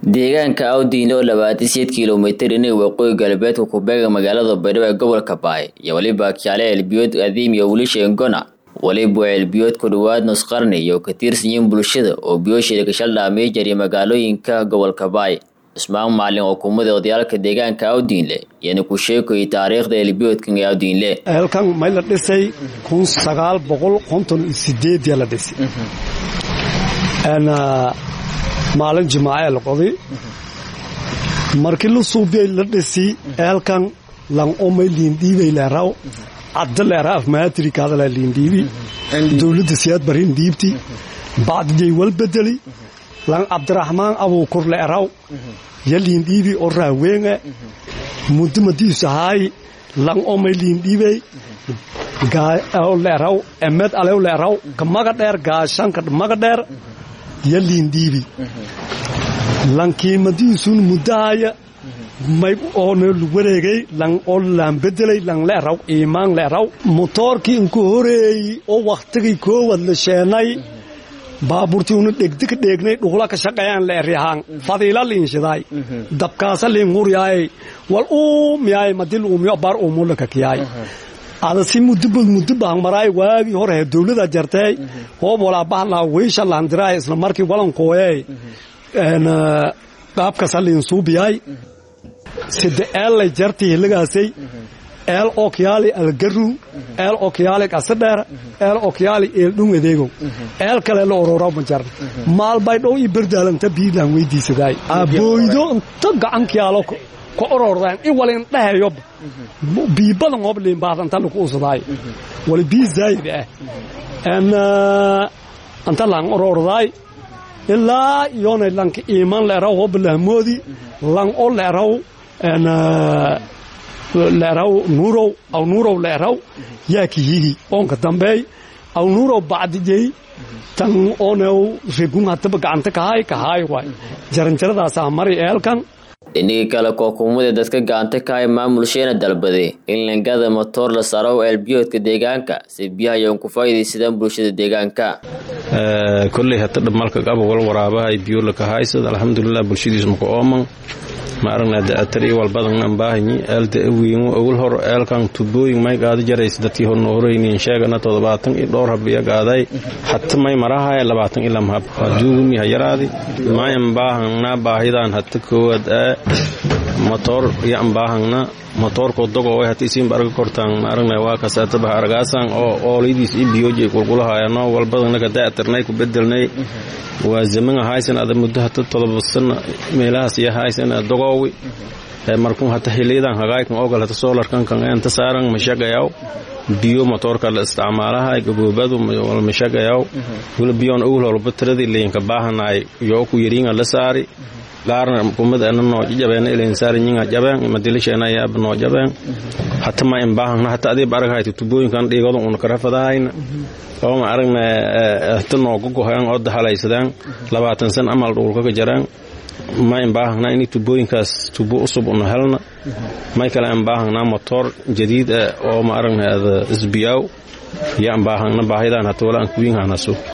deegaanka awdiin oo labaatan sideed kilomitir inay waqooyi galbeedka ku beega magaalada baydhabo ee gobolka baay iyo weliba kiale ceelbiyood adiim iyo wiilasha engona weliba ceelbiyood ku dhowaad nus qarni iyo ka tirsanyiin bulshada oo biyoosheeda kashal dhaamay jariya magaalooyinka gobolka baay cismaan maalin oo kumada odayaalka deegaanka awdiinle iyana ku sheekoyay taariikhda ceelbiyoodkan ee awdiinle ceelkan may la dhisay kun sagaal boqol konton iyo sideedia la dhisay maalin jimaace la qoday markii la suubiyay la dhisi eelkan lan omay liindhiibay leeraw cadda leera afmaatirikaadala liindhiibi dowladda siyaad barin dhiibti bacdijay wal bedeli lan cabdiraxmaan abuukur leeraw ya liindhiibi oo raaweenge muddo madiisahaay lan omay liindhiibay leeraw emed alew leeraw ka maga dheer gaashanka maga dheer ya liindhiibi lankiimadiisun muddahaya may oona wareegay lan oo laan bedelay lan leeraw iimaan leeraw motoorkii inku horeeyey oo wakhtigii koowad la sheenay baabuurtii una dhegdika dheegnay dhuqla ka shaqeeyaan leeryahaan fadiila liinshidaay dabkaasa liinhuryaay wal uumiyaay madil uumiyo bar uumulaka kiyaay ada si mudubad mudubah maraay waagii hore dowlada jartay hoob walaa bahlaa weysha laandiraay isla markii walankooyey qaabkasa liinsuubiyay sida eellay jartii hilagaasay eel okyaali algaru eel okyaali qasadheer eel okyaali eeldhung adeegow eel kale la orora ma jarna maalbay dhow ii berdaalanta biilaan weydiisadaay abooydo inta gacankiyaalo ka orordaan in walin dhahayoba biibadan hob liinbaadanta laku usadaay wali bii zaayid ah anta laan orordaay ilaa iyoonay lanka iimaan leeraw hob lahmoodi lan o leeraw leeraw nuurow aw nuurow leeraw yaa kiyigi oonka dambeey aw nuurow bacdijey tan oonew regun hataba gacanta kahaay kahaay waay jaranjaradaasaa mari eelkan dhinigii kale kookumada dadka gacanta ka hay maamulsheena dalbaday in langada matoor la saaro ceelbiyoodka deegaanka si biyaha yoon ku faa'iidaysadaan bulshada deegaanka kolley hata dhamalka qaba wal waraabahay biyo lakahaysad alxamdulilah bulshadiis maka ooman ma aragna da'atar iyo walbadan ambaahanyi eelda awiingo ogol hor eelkan tubooyin may gaada jaraysa dadkii horna horeyniin sheegana toddobaatan iyo dhowr habiya gaaday hata may marahaya labaatan ila mahab haduugumi hayaraadi may ambaahangna baahidan hata koowaad aa motoor iyo ambaahangna motoorko dogo hata isiinba arga kortaan ma aragna waa kasaatabaha argaasan oo ooladiis iyo biyoji qulqulahayano walbadannaga da'atarnay ku bedelnay waa zaman haysan ada muddo hata todoba sana meelahaas iyo haysan dogoowi markun hata xiliyadan hagaaykan ogal hata soolarkankan enta saaran mashagayaw biyo motoorka la isticmaalaha gaboobadu wal mashagayaw wala biyoon ogol holba tiradii leenka baahanaay yoo ku yariinga la saari gaarna kumada ana noo jabeena ileen saari nyinga jabeen madilisheena yaab noo jabeen hata ma imbaahana hata adiib araghayti tubooyinkan dhiigodan una karafadahayna oo ma aragna hata nooga gohoyan oo dahalaysadaan labaatan san amal dhulkaka jaraan ma imbaahana ini tubooyinkaas tubo usub una helna may kale imbaahana motoor jadiid ah oo ma aragna isbiyaaw ya imbaahana baahidan hata wala aan kuwiinhanaso